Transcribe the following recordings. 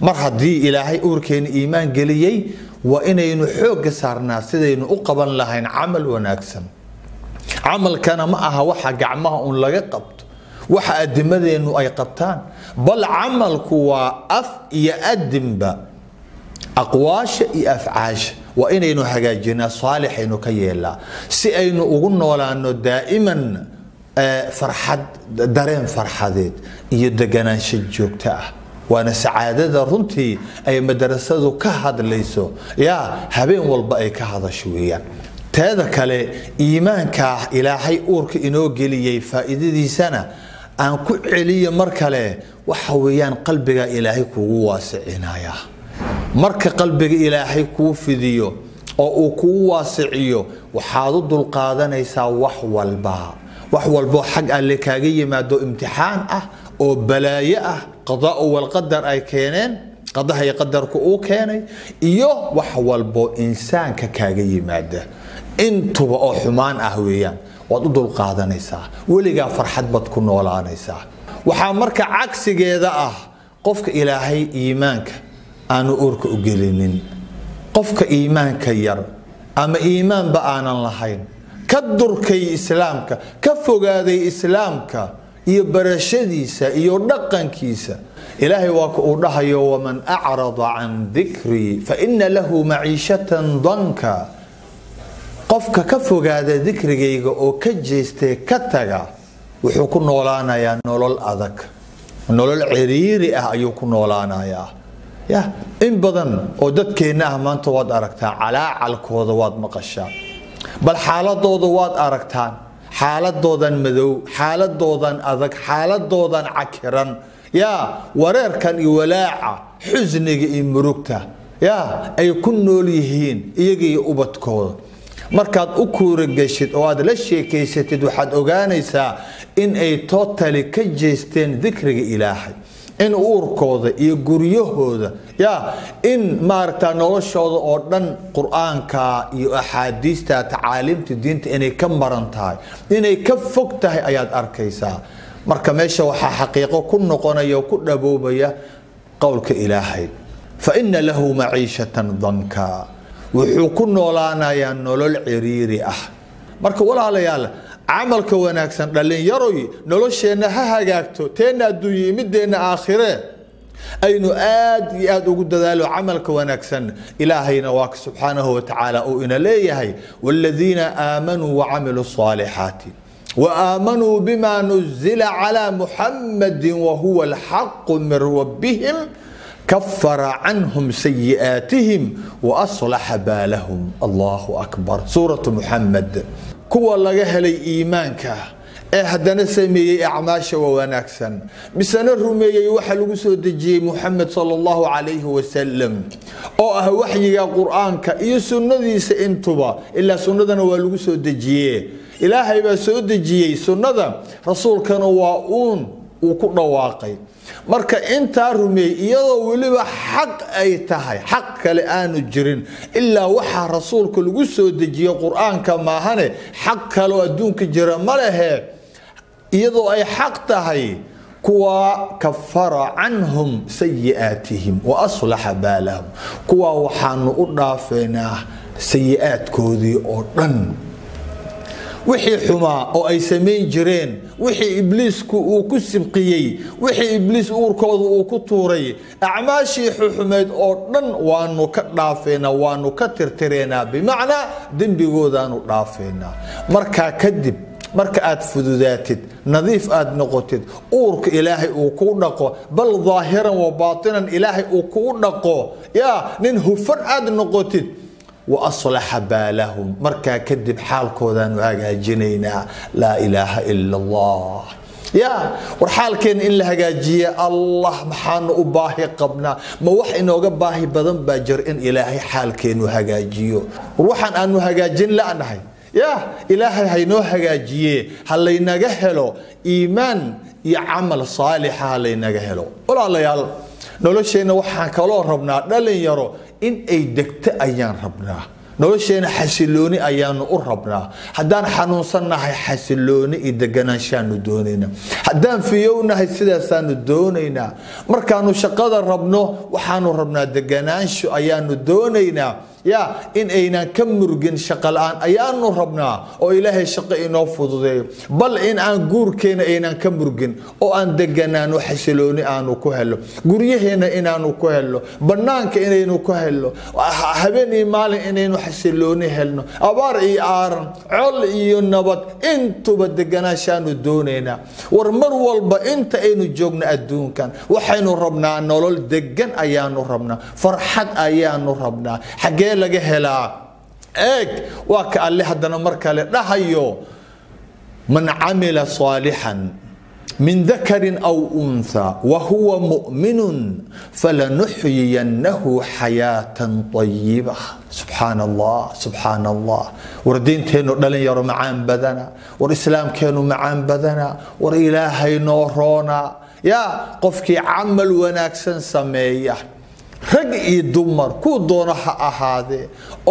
mar haddii ilaahay uurkeena iimaan geliyey waa inaynu xoogga saarnaa sidaynu u qaban lahayn camal wanaagsan camalkana ma aha waxa gacmaha uun laga qabto waxa adimadeennu ay qabtaan bal camalku waa af iyo adinba aqwaasha iyo afcaasha waa inaynu hagaajinaa saalixaynu ka yeelaa si aynu ugu noolaano daa'iman farxad dareen farxadeed iyo deganaansho joogto ah waana sacaadada runtii ay madrasadu ka hadlayso yaa habeen walba ay ka hadasho weeyaan teeda kale iimaankaa ilaahay uurka inoo geliyey faa'iidadiisana aan ku celiyo mar kale waxa weeyaan qalbiga ilaahay kugu waasicinaya marka qalbiga ilaahay kuu fidiyo oo uu kugu waasiciyo waxaad u dulqaadanaysaa wax walba wax walboo xag alle kaaga yimaado imtixaan ah oo balaayo ah qadaau walqadar ay keeneen qadaha iyo qadarku uu keenay iyo wax walbo insaanka kaaga yimaada intuba oo xumaan ah weeyaan waad u dulqaadanaysaa weligaa farxad baad ku noolaanaysaa waxaa marka cagsigeeda ah qofka ilaahay iimaanka aanu uurka u gelinin qofka iimaanka yar ama iimaanba aanan lahayn ka durkay islaamka ka fogaaday islaamka iyo barashadiisa iyo dhaqankiisa ilaahay waa ka uu dhahayo waman acrada can dikrii faina lahu maciishatan danka qofka ka fogaada dikrigayga oo ka jeestee ka taga wuxuu ku noolaanayaa nolol adag nolol ciriiri ah ayuu ku noolaanayaa ya in badan oo dadkeenna ah maanta waad aragtaa calaacalkooda waad maqashaa bal xaaladooda waad aragtaan xaaladoodan madow xaaladoodan adag xaaladoodan cakiran yaa wareerkan iyo walaaca xusniga iyo murugta yaa ay ku nool yihiin iyaga iyo ubadkooda markaad u kuurageshid oo aad la sheekaysatid waxaad ogaanaysaa in ay totali ka jeesteen dikriga ilaahay in uurkooda iyo guryahooda ya in maaragta noloshooda oo dhan qur-aanka iyo axaadiista tacaaliimta diinta inay ka maran tahay inay ka fog tahay ayaad arkaysaa marka meesha waxaa xaqiiqo ku noqonaya oo ku dhaboobaya qowlka ilaahay fa ina lahu maciishatan danka wuxuu ku noolaanayaa nolol ciriiri ah marka walaalayaal camalka wanaagsan dhallinyaroy nolosheenna ha hagaagto teenna adduunye mideenna aakhire aynu aad iyo aad ugu dadaalo camalka wanaagsan ilaahayna waa ka subxaanahu watacaala uu ina leeyahay waaladiina aamanuu wacamiluu saalixaati وآمنوا بما نزل على محمد وهو الحق من ربهم كفر عنهم سيئاتهم وأصلح بالهم الله أكبر سورة محمد كوا لغا هلي إيمانك ee haddana sameeyey acmaasha waa wanaagsan misena rumeeyey waxa lagu soo dejiyey muxamed sal allahu calayhi wasalam oo ah waxyiga qur-aanka iyo sunnadiisa intuba ilaa sunnadana waa lagu soo dejiye ilaahay baa soo dejiyey sunnada rasuulkana waa uun uu ku dhawaaqay marka intaa rumeeyey iyadoo weliba xaq ay tahay xaq kale aanu jirin ilaa waxaa rasuulka lagu soo dejiye qur-aanka maahane xaq kaleo adduunka jira ma lehe iyadoo ay xaq tahay kuwa kafara canhum sayi'aatihim wa aslaxa baalahum kuwa waxaanu u dhaafeynaa sayi-aadkoodii oo dhan wixii xumaa oo ay samayn jireen wixii ibliisku uu ku sibqiyey wixii ibliis uurkooda uu ku tuuray acmaashii xuxumeyd oo dhan waanu ka dhaafeynaa waanu ka tirtireynaa bimacnaa dembigoodaanu dhaafeynaa markaa kadib marka aad fududaatid nadiif aad noqotid uurka ilaahay uu kuu dhaqo bal daahiran wa baatinan ilaahay uu kuu dhaqo yaa nin hufan aad noqotid wa aslaxa baalahum markaa kadib xaalkoodaanu hagaajinaynaa laa ilaaha ila allah ya war xaalkeena in la hagaajiye allah maxaanu u baahi qabnaa ma wax inooga baahi badan baa jir in ilaahay xaalkeenu hagaajiyo war waxaan aanu hagaajin la'nahay ya ilaahay haynoo hagaajiye ha laynaga helo iimaan iyo camal saalixa ha laynaga helo walaalayaal nolosheenna waxaan kaloo rabnaa dhalinyaro in ay degto ayaan rabnaa nolosheena xasilooni ayaanu u rabnaa haddaan xanuunsannahay xasilooni iyo deganaanshaanu doonaynaa haddaan fiyownahay sidaasaanu doonaynaa markaanu shaqada rabno waxaanu rabnaa deganaansho ayaanu doonaynaa ya in aynan ka murgin shaqo la-aan ayaanu rabnaa oo ilaahay shaqo inoo fududeeyo bal in aan guurkeena aynan ka murgin oo aan deganaano xasilooni aanu ku helo guryaheena inaanu ku helo banaanka inaynu ku helo habeen iyo maalin inaynu xasilooni helno abaar iyo aaran col iyo nabad intuba deganaashaanu doonaynaa war mar walba inta aynu joogno adduunkan waxaynu rabnaa nolol degan ayaanu rabnaa farxad ayaanu rabnaa xagee laga helaa eeg waa ka alle haddana mar kale dhahayo man camila saalixan min dakarin aw untha wa huwa mu'minun falanuxyiyannahu xayaatan ayiba subxaan allah subxaan allah war diinteennu dhalinyaro macaan badana war islaamkeennu macaan badana war ilaahay noo roona yaa qofkii camal wanaagsan sameeya rag iyo dumar kuu doono ha ahaadee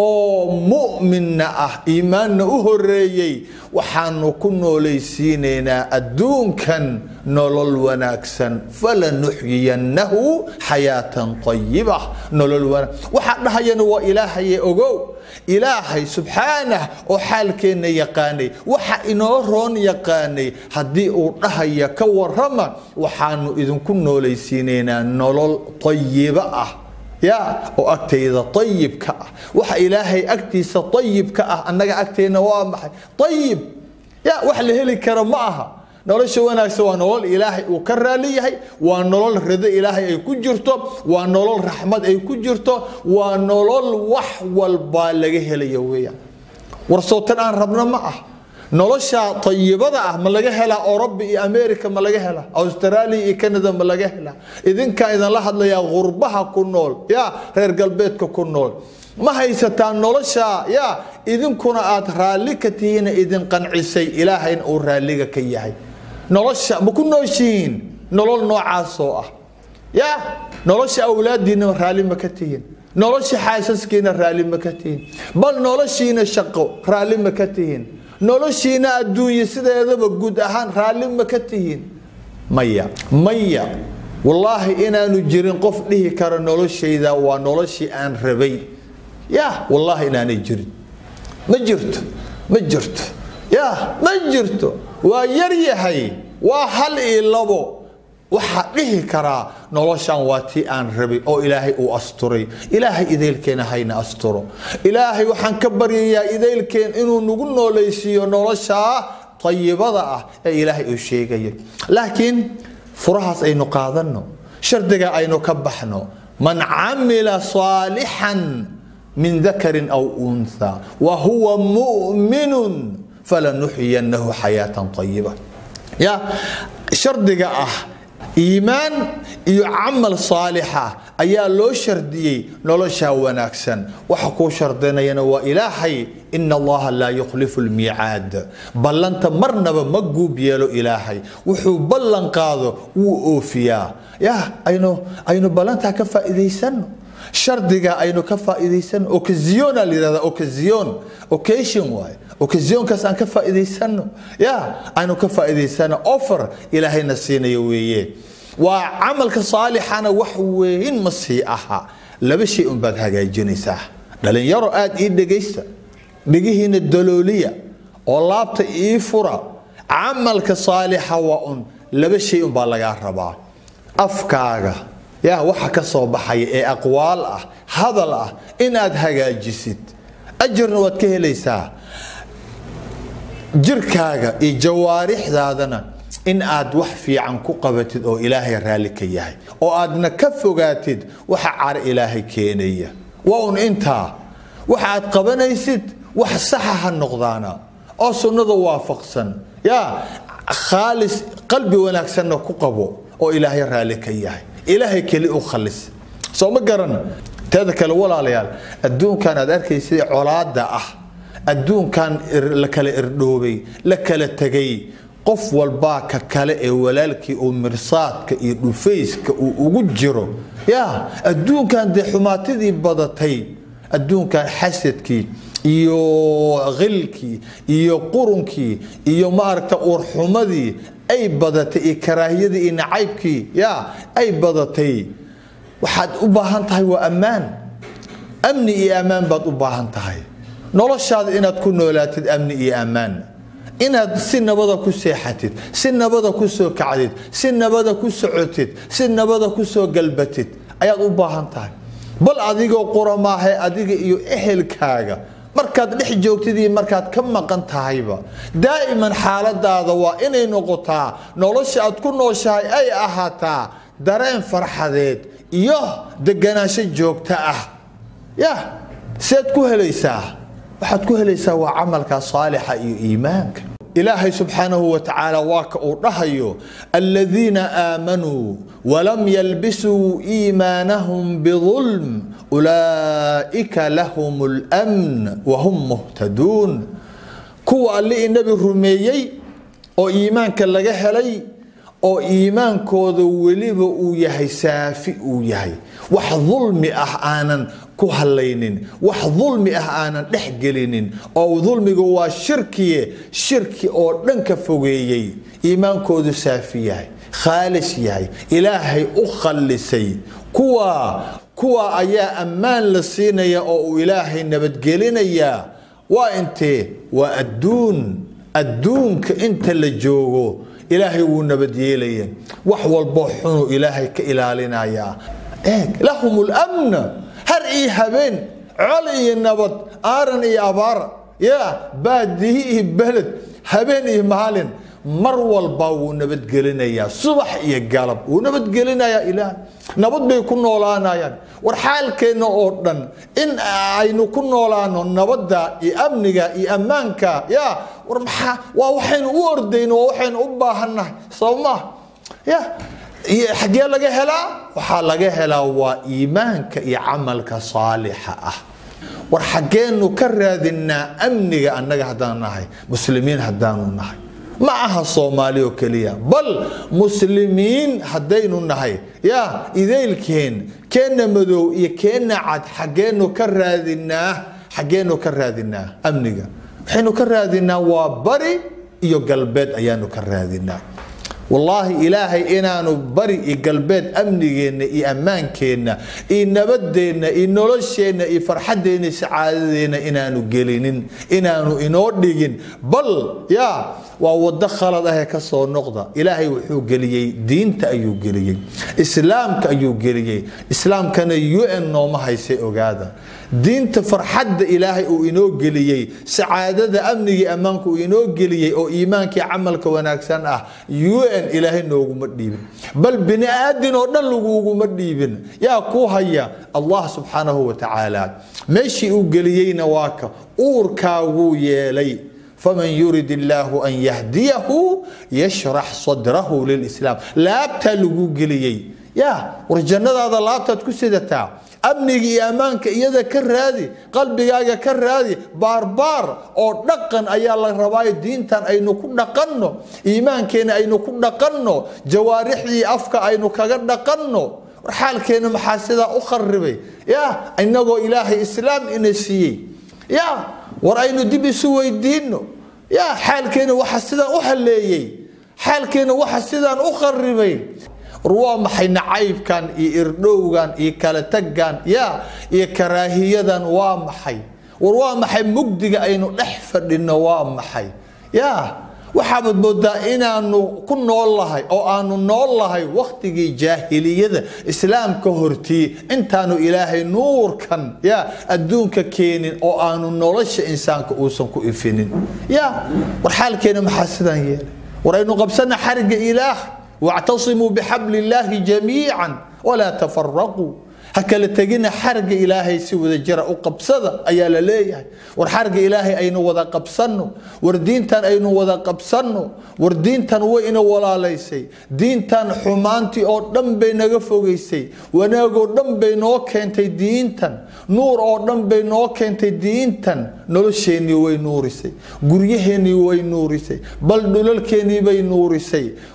oo mu'minna ah iimaanna u horeeyey waxaanu ku noolaysiinaynaa adduunkan nolol wanaagsan falanuxyiyannahu xayaatan ayiba nolol wanaag waxaa dhahayana waa ilaahaye ogow ilaahay subxaanah oo xaalkeenna yaqaanay waxa inoo roon yaqaanay haddii uu dhahaya ka warama waxaanu idinku noolaysiinaynaa nolol ayiba ah ya oo agtayda ayibka ah waxa ilaahay agtiisa ayibka ah annaga agteenna waa maxay ayib ya wax la heli kara ma aha nolosha wanaagsan waa nolol ilaahay uu ka raali yahay waa nolol rido ilaahay ay ku jirto waa nolol raxmad ay ku jirto waa nolol wax walbaa laga helaya weeyaan warsootan aan rabno ma ah nolosha ayibada ah ma laga helaa oroba iyo america ma laga helaa australia iyo canada ma laga helaa idinkaa idinla hadlayaa qurbaha ku nool ya reer galbeedka ku nool ma haysataa nolosha ya idinkuna aad raalli ka tihiina idin qancisay ilaahayna uu raalliga ka yahay nolosha ma ku nooshihiin nolol noocaasoo ah ya nolosha awlaadiina raalli ma ka tihiin nolosha xaasaskiina raalli ma ka tihiin bal noloshiina shaqo raalli ma ka tihiin noloshiina adduunye sideedaba guud ahaan raalli ma ka tihiin maya maya wallaahi inaanu jirin qof dhihi karo noloshayda waa noloshii aan rabay ya wallaahi inaanay jirin ma jirto ma jirto ya ma jirto waa yar yahay waa hal iyo labo waxaa dhihi karaa noloshan waa tii aan rabay oo ilaahay uu asturay ilaahay idaylkeena hayna asturo ilaahay waxaan ka baryayaa idaylkeen inuu nagu noolaysiiyo noloshaa ayibada ah ee ilaahay uu sheegaya laakiin furahaas aynu qaadanno shardiga aynu ka baxno man camila saalixan min dakarin aw untha wa huwa mu'minun falanuxyiyannahu xayaatan ayiba ya shardiga ah iimaan iyo camal saalixa ayaa loo shardiyey noloshaa wanaagsan waxa kuu shardinayana waa ilaahay ina allaha laa yukhlifu lmiicaad ballanta marnaba ma guub yeelo ilaahay wuxuu ballan qaado wuu oofiyaa ya aynu aynu ballantaa ka faa'iidaysano shardiga aynu ka faa'iidaysano ocasiona la yidhahda occasion occasion waaye occasionkaas aan ka faa'iidaysano ya aynu ka faa'iidaysano offer ilaahayna siinayo weeye waa camalka saalixana wax weyn ma sii aha laba shay unbaad hagaajinaysaa dhalinyaro aad ii dhegaysta dhegihiina dalooliya oo laabta ii fura camalka saalixa waa un laba shay unbaa lagaa rabaa afkaaga ya waxa ka soo baxaya ee aqwaal ah hadal ah inaad hagaajisid ajarna waad ka helaysaa jirkaaga iyo jawaarixdaadana in aad wax fiican ku qabatid oo ilaahay raalli ka yahay oo aadna ka fogaatid waxa car ilaahay keenaya waa un intaa waxa aad qabanaysid wax saxa ha noqdaana oo sunnada waafaqsan ya khaalis qalbi wanaagsanna ku qabo oo ilaahay raalli ka yahay ilaahay keli u khalis soo ma garan teeda kale walaalayaal adduunkan aad arkaysa colaada ah adduunkan la kala irdhoobay la kala tegay qof walbaa ka kale ee walaalkii uu mirsaadka iyo dhufayska uu ugu jiro ya adduunkan dee xumaatidii badatay adduunkan xasadkii iyo khilkii iyo qurunkii iyo maaragta uurxumadii ay badatay iyo karaahiyadii iyo nacaybkii ya ay badatay waxaad u baahan tahay waa ammaan amni iyo ammaan baad u baahan tahay noloshaada inaad ku noolaatid amni iyo ammaan inaad si nabada ku seexatid si nabada ku soo kacdid si nabada ku socotid si nabada ku soo galbatid ayaad u baahan tahay bal adigoo quramaahe adiga iyo ehelkaaga markaad dhex joogtid iyo markaad ka maqan tahayba daa'iman xaaladaada waa inay noqotaa nolosha aad ku nooshahay ay ahaataa dareen farxadeed iyo deganaansho joogto ah ya seed ku helaysaa waxaad ku helaysaa waa camalka saalixa iyo iimaanka ilaahay subxaanahu wa tacaala waa ka uu dhahayo aladiina aamanuu walam yalbisuu iimaanahum bidulm ulaa'ika lahum lmn wahum muhtaduun kuwa alli inabi rumeeyey oo iimaanka laga helay oo iimaankooda weliba uu yahay saafi uu yahay wax dulmi ah aanan ku halaynin wax dulmi ah aanan dhex gelinin oo dulmiga waa shirkiye shirki oo dhan ka fogeeyey iimaankoodu saafi yahay khaalis yahay ilaahay u khallisay kuwa kuwa ayaa ammaan la siinaya oo uu ilaahay nabadgelinayaa waa intee waa adduun adduunka inta la joogo ilaahay wuu nabadyeelaya wax walboo xunuu ilaahay ka ilaalinayaa eeg lahum lmn har iyo habeen col iyo nabad aaran iyo abaar ya baadihi iyo beled habeen iyo maalin mar walba wuu nabadgelinayaa subax iyo galab wuu nabadgelinayaa ilaah nabad bay ku noolaanayaan war xaalkeenna oo dhan in aynu ku noolaano nabadda iyo amniga iyo ammaanka ya war maxaa waa waxaynu u ordayno waa waxaynu u baahannahay sababmaa ya xaggee laga helaa waxaa laga helaa waa iimaanka iyo camalka saalixa ah war xaggeenu ka raadinaa amniga annaga haddaan nahay muslimiin haddaanu nahay ma aha soomaali oo keliya bal muslimiin haddaynu nahay ya idaylkeen keenna madow iyo keenna cad xaggeenu ka raadinaa xaggeenu ka raadinaa amniga waxaynu ka raadinaa waa bari iyo galbeed ayaanu ka raadinaa wallaahi ilaahay inaanu bari iyo galbeed amnigeenna iyo ammaankeenna iyo nabadeenna iyo nolosheenna iyo farxaddeenna iyo sacaadadeenna inaanu gelinin inaanu inoo dhigin bal ya waa wado khalad ahee ka soo noqda ilaahay wuxuu geliyey diinta ayuu geliyey islaamka ayuu geliyey islaamkana u n nooma haysay ogaada diinta farxadda ilaahay uu inoo geliyey sacaadada amnigii ammaanka uu inoo geliyey oo iimaankii camalka wanaagsan ah u n ilaahay nooguma dhiibin bal bini aadin oo dhan laguguma dhiibin yaa ku haya allah subxaanahu wa tacaala meeshii uu geliyeyna waa ka uurkaaguu yeelay faman yurid illaahu an yahdiyahu yashrax sadrahu lilislaam laabtaa lagu geliyey ya war jannadaada laabtaad ku sidataa amniga iyo ammaanka iyada ka raadi qalbigaaga ka raadi baarbaar oo dhaqan ayaa la rabaayo diintan aynu ku dhaqanno iimaankeena aynu ku dhaqanno jawaarixdii afka aynu kaga dhaqanno war xaalkeena maxaa sidaa u kharibay ya inagoo ilaahay islaam ina siiyey ya war aynu dib isu weydiino ya xaalkeena waxa sidaan u haleeyey xaalkeena waxa sidaan u kharibay war waa maxay nacaybkan iyo irdhowgan iyo kala taggan ya iyo karaahiyadan waa maxay war waa maxay mugdiga aynu dhex fadhino waa maxay ya waxaabad moodaa inaanu ku nool lahay oo aanu nool lahay wakhtigii jaahiliyada islaamka hortii intaanu ilaahay nuurkan ya adduunka keenin oo aanu nolosha insaanka uusan ku ifinin ya war xaalkeena maxaa sidaan yeelay war aynu qabsana xariga ilaah wactasimuu bixabli illaahi jamiican walaa tafaraquu ha kala tegina xarga ilaahay si wada jira u qabsada ayaa la leeyahay war xarga ilaahay aynu wada qabsanno war diintan aynu wada qabsanno war diintan way ina walaalaysay diintan xumaantii oo dhan bay naga fogaysay wanaagoo dhan bay noo keentay diintan nuur oo dhan bay noo keentay diintan nolosheennii way nuurisay guryaheennii way nuurisay bal dhulalkeennii bay nuurisay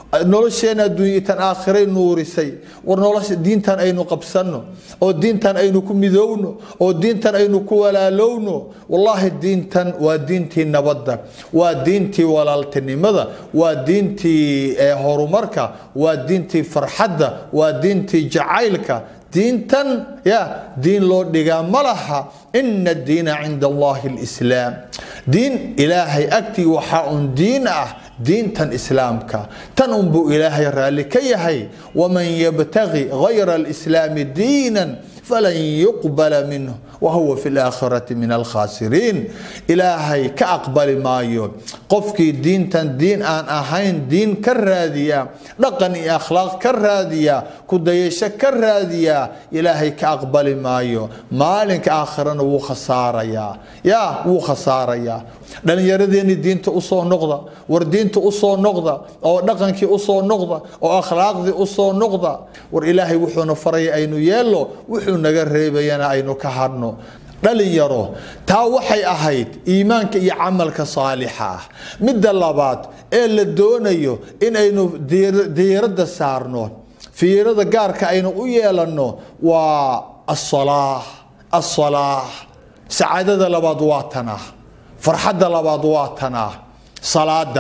nolosheena adduunya tan aakhiray nuurisay war nolosha diintan aynu qabsanno oo diintan aynu ku midoowno oo diintan aynu ku walaalowno wallaahi diintan waa diintii nabadda waa diintii walaaltinimada waa diintii horumarka waa diintii farxadda waa diintii jacaylka diintan ya diin loo dhigaa ma laha ina diina cinda allahi lislaam diin ilaahay agtii waxaa un diin ah diintan islaamka tan unbuu ilaahay raalli ka yahay waman yabtagi gayra alislaami diinan falan yuqbala minhu wahuwa fi laakhirati min alkhaasiriin ilaahay ka aqbali maayo qofkii diintan diin aan ahayn diin ka raadiya dhaqan iyo akhlaaq ka raadiya kudayasho ka raadiya ilaahay ka aqbali maayo maalinka aakhirana wuu khasaarayaa ya wuu khasaarayaa dhallinyaradeeni diinta usoo noqda war diinta usoo noqda oo dhaqankii usoo noqda oo akhlaaqdii usoo noqda war ilaahay wuxuuna faraya aynu yeello wuxuu naga reebayana aynu ka hadhno dhalinyaro taa waxay ahayd iimaanka iyo camalka saalixa ah midda labaad ee la doonayo inaynu diiradda saarno fiirada gaarka aynu u yeelanno waa asalaa asalaa sacaadada labaad waa tanah farxadda labaad waa tanah salaada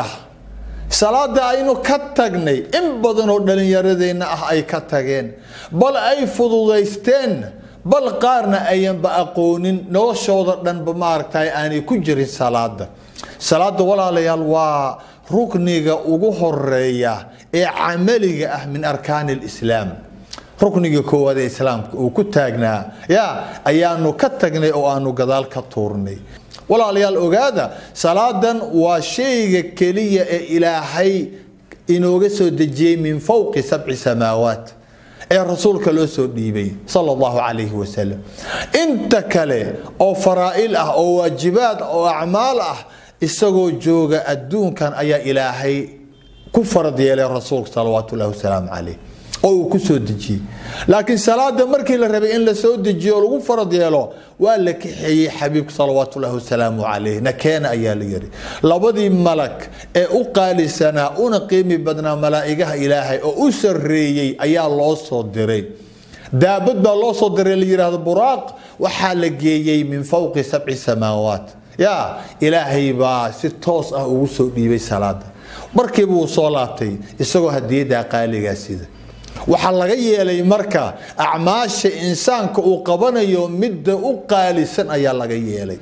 salaada aynu ka tagnay in badan oo dhallinyaradeenna ah ay ka tageen bal ay fududaysteen bal qaarna ayanba aqoonin noloshooda dhanba maaragtay aanay ku jirin salaada salaada walaalayaal waa rukniga ugu horeeya ee camaliga ah min arkaani lislaam rukniga koowaad ee islaamka uu ku taagnaa ya ayaanu ka tagnay oo aanu gadaal ka tuurnay walaalayaal ogaada salaadan waa shayga keliya ee ilaahay inooga soo dejiyey min fowqi sabci samaawaat ee rasuulka loo soo dhiibay sal allahu calayhi wasalam inta kale oo faraa'il ah oo waajibaad oo acmaal ah isagoo jooga adduunkan ayaa ilaahay ku farad yeelay rasuulka salawaatu ullahi wasalaamu calayh oo uu ku soo dejiyey laakiin salaada markii la rabay in la soo dejiyo oo lagu farad yeelo waa la kaxeeyey xabiibka salawaatu ullahi wasalaamu calayh nakeena ayaa la yiri labadii malag ee u qaalisanaa una qiimi badnaa malaa'igaha ilaahay oo u sarreeyey ayaa loo soo diray daabad baa loo soo diray la yidhaahdo buraaq waxaa la geeyey min fowqi sabci samaawaat ya ilaahay baa si toos ah ugu soo dhiibay salaada markiiba uu soo laabtay isagoo hadiyaddaa qaaligaa sida waxaa laga yeelay marka acmaasha insaanka uu qabanayo midda u qaalisan ayaa laga yeelay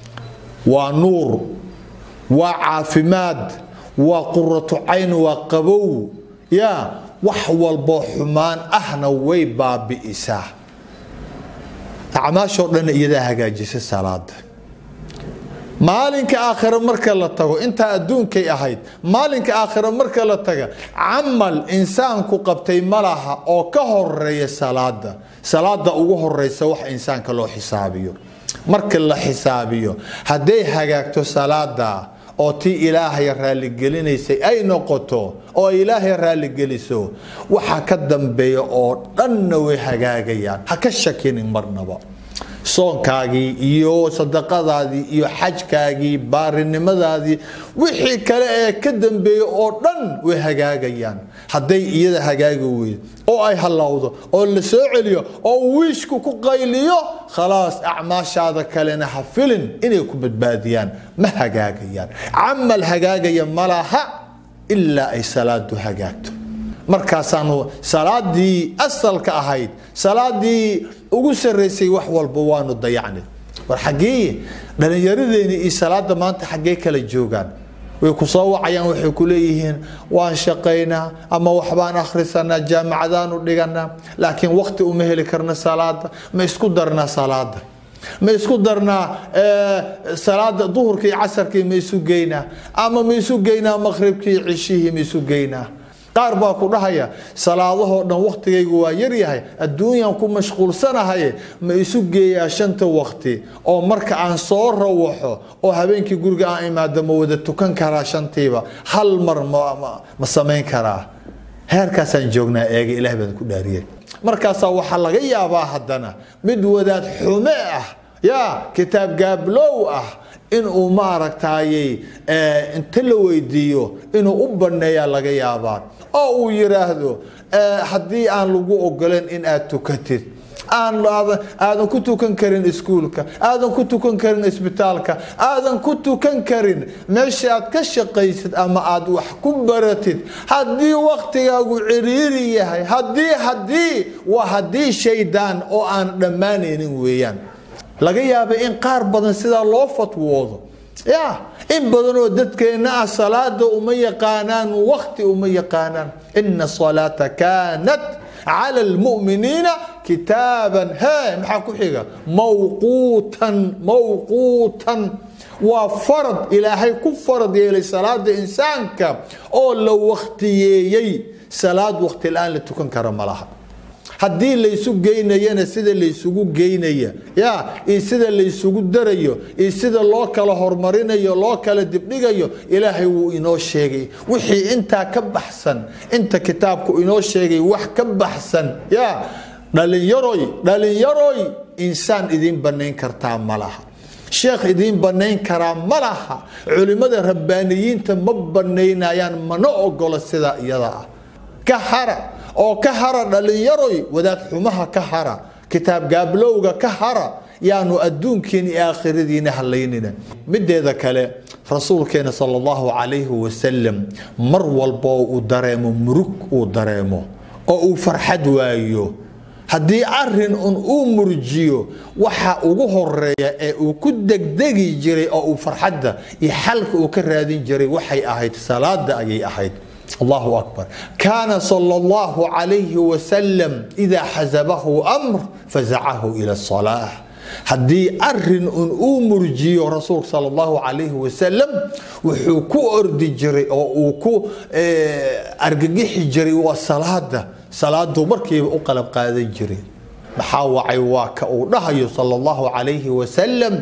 waa nuur waa caafimaad waa quratu cayn waa qabow ya wax walboo xumaan ahna way baabi'isaa acmaashoo dhanna iyadaa hagaajisa salaada maalinka aakhire marka la tago intaa adduunkay ahayd maalinka aakhire marka la taga camal insaanku qabtay malaha oo ka horeeya salaada salaada ugu horeysa wax insaanka loo xisaabiyo marka la xisaabiyo hadday hagaagto salaada oo tii ilaahay raalligelinaysay ay noqoto oo ay ilaahay raalligeliso waxa ka dambeeya oo dhanna way hagaagayaan ha ka shakinin marnaba soonkaagii iyo sadaqadaadii iyo xajkaagii baarinimadaadii wixii kale ee ka dambeeya oo dhan way hagaagayaan hadday iyada hagaagi weyd oo ay hallowdo oo la soo celiyo oo wiishku ku qayliyo khalaas acmaashaada kalena ha filin inay ku badbaadiyaan ma hagaagayaan camal hagaagaya malaha ilaa ay salaadu hagaagto markaasaanu salaadii asalka ahayd salaadii ugu saraysay wax walba waanu dayacnay war xaggee dhallinyaradeeni iyo salaada maanta xaggee kala joogaan way ku soo wacayaan waxay ku leeyihiin waan shaqaynaa ama waxbaan akhrisanaa jaamacadaanu dhiganaa laakiin waqti uma heli karna salaada ma isku darnaa salaada ma isku darnaa salaada duhurkii iyo casarkii ma isu geynaa ama ma isu geynaa maqribkii iyo cishihii ma isu geynaa qaar baa ku dhahaya salaadahoo dhan waktigaygu waa yaryahay adduunyan ku mashquulsanahaye ma isu geeyaa shanta wakti oo marka aan soo rawaxo oo habeenkii guriga aan imaado ma wada tukan karaa shantiiba hal mar ma samayn karaa heerkaasaan joognaa eega ilaah baan ku dhaariyay markaasaa waxaa laga yaabaa haddana mid wadaad xume ah ya kitaab gaablow ah inuu maaragtayey inta la weydiiyo inuu u baneeyaa laga yaabaa oo uu yiraahdo haddii aan lagu ogolan in aad tukatid aadan ku tukan karin iskuulka aadan ku tukan karin isbitaalka aadan ku tukan karin meesha aad ka shaqaysid ama aad wax ku baratid haddii waktigaagu ciriiri yahay haddii haddii waa haddii shaydaan oo aan dhammaanaynin weeyaan laga yaabay in qaar badan sidaa loo fatwoodo ya in badanoo dadkeenna ah salaada uma yaqaanaan wakti uma yaqaanaan ina salaata kaanat cala lmuminiina kitaaban he maxaa ku xiga mawquutan mawquutan waa farad ilaahay ku farad yeelay salaada insaanka oo la waktiyeeyey salaad wakti la-aan la tukan kara ma laha haddii laysu geynayana sida laysugu geynaya ya iyo sida laysugu darayo iyo sida loo kala horumarinayo loo kala dibdhigayo ilaahay wuu inoo sheegay wixii intaa ka baxsan inta kitaabku inoo sheegay wax ka baxsan ya dhalinyaroy dhalinyaroy insaan idiin banayn kartaa ma laha sheekh idiin banayn karaa ma laha culimmada rabbaaniyiinta ma banaynayaan mana ogolo sidaa iyada ah ka hara oo ka hara dhalinyaroy wadaad xumaha ka hara kitaab gaablowga ka hara yaanu adduunkiina iyo aakhiradiina halaynina mideeda kale rasuulkeena sal allahu calayhi wasalam mar walboo uu dareemo murug uu dareemo oo uu farxad waayo haddii arin un uu murjiyo waxa ugu horeeya ee uu ku degdegi jiray oo uu farxadda iyo xalka uu ka raadin jiray waxay ahayd salaada ayay ahayd allahu akbar kaana sal allahu calayhi wasalam idaa xasabahu amr fazacahu ila salaa haddii arin un uu murjiyo rasuulka sal allahu calayhi wasalam wuxuu ku ordi jiray oo uu ku argagixi jiray waa salaada salaaduu markiiba u qalab qaadan jiray maxaa wacay waa ka uu dhahayo sal allahu calayhi wasalam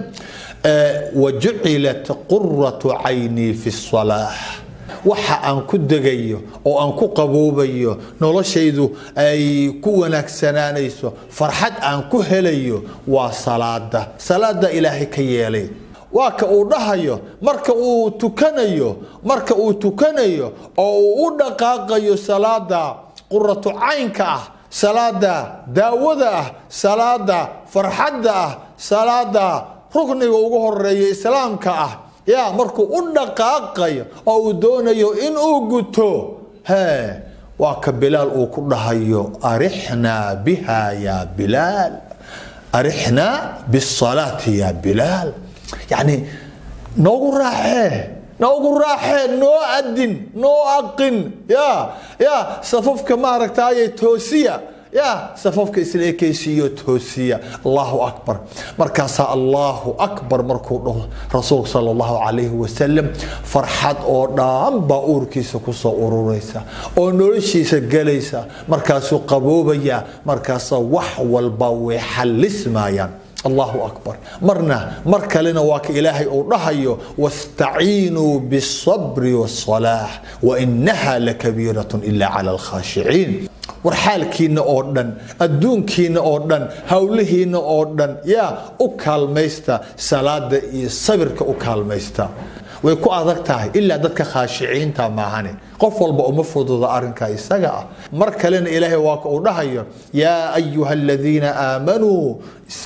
wajucilat quratu caynii fi salaa waxa aan ku degayo oo aan ku qaboobayo noloshaydu ay ku wanaagsanaanayso farxad aan ku helayo waa salaada salaada ilaahay ka yeelay waa ka uu dhahayo marka uu tukanayo marka uu tukanayo oo uu u dhaqaaqayo salaada quratu caynka ah salaada daawada ah salaada farxadda ah salaada rukniga ugu horeeya islaamka ah ya markuu u dhaqaaqayo oo uu doonayo inuu guto he waa ka bilaal uu ku dhahayo arixnaa biha ya bilaal arixnaa bisalaati ya bilaal yacni noogu raaxee noogu raaxee noo adin noo aqin ya ya safafka maaragtaaye toosiya ya safafka isla ekeysiiyo toosiya allahu akbar markaasaa allahu akbar markuu dhaho rasuulka sal allahu calayhi wasalam farxad oo dhan baa uurkiisa kusoo ururaysa oo noloshiisa gelaysa markaasuu qaboobaya markaasaa wax walba way xallismayaan allahu akbar marna mar kalena waa ka ilaahay uu dhahayo wastaciinuu biالصabri wالصalaax wainaha lakabiiraة ila clى اlkhaashiciin war xaalkiina oo dhan adduunkiina oo dhan howlihiina oo dhan yaa u kaalmaysta salaada iyo sabirka u kaalmaysta way ku adag tahay ilaa dadka khaashiciinta maahane qof walba uma fududa arinka isaga ah mar kalena ilaahay waa ka uu dhahayo yaa ayuha aladiina aamanuu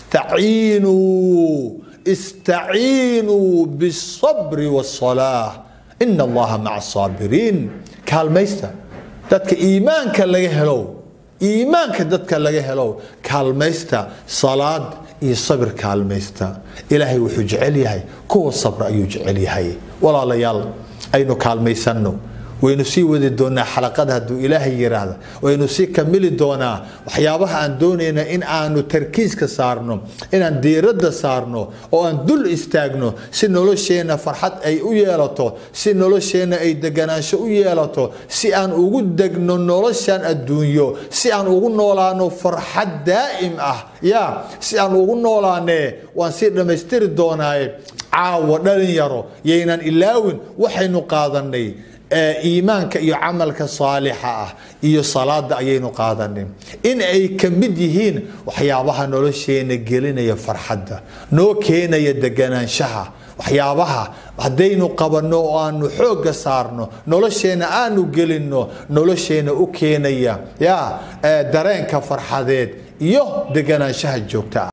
istaciinuu istaciinuu biالصabri wالصalaax ina allaha maca الصaabiriin kaalmaysta dadka iimaanka laga helow iimaanka dadka laga helow kaalmaysta salaad iyo sabir kaalmaysta ilaahay wuxuu jecel yahay kuwa sabra ayuu jecel yahay walaalayaal aynu kaalmaysanno waynu sii wadi doonaa xalaqada hadduu ilaahay yiraahda waynu sii kamili doonaa waxyaabaha aan doonayna in aanu tarkiiska saarno inaan diiradda saarno oo aan dul istaagno si nolosheenna farxad ay u yeelato si nolosheenna ay deganaansho u yeelato si aan ugu degno noloshan adduunyo si aan ugu noolaano farxad daa'im ah ya si aan ugu noolaane waan sii dhammaystiri doonaaye caawa dhalinyaro yaynan ilaawin waxaynu qaadanay iimaanka iyo camalka saalixa ah iyo salaada ayaynu qaadanin in ay ka mid yihiin waxyaabaha nolosheena gelinaya farxadda noo keenaya deganaanshaha waxyaabaha haddaynu qabanno oo aanu xoogga saarno nolosheenna aanu gelinno nolosheenna u keenaya ya dareenka farxadeed iyo deganaanshaha joogta ah